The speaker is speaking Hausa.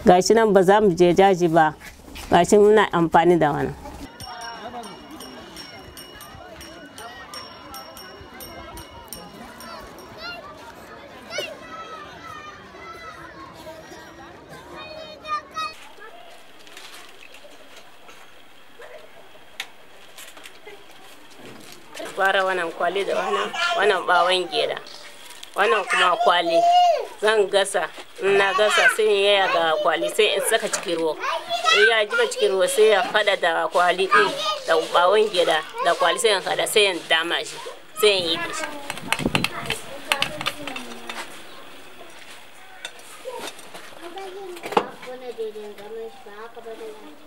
gashi nan ba za mu je jaji ba gashi muna amfani da wannan fara wannan kwali da wannan wannan bawon gera wannan kuma kwali zan gasa in na gasa sai in yaya ga kwali sai in saka cikin ruwa in ya jiba cikin ruwa sai ya fada da kwali din da bawon gera da kwali sai in hada sai in dama shi sai in yi da shi Wannan daidai zaman shi ba haka ba da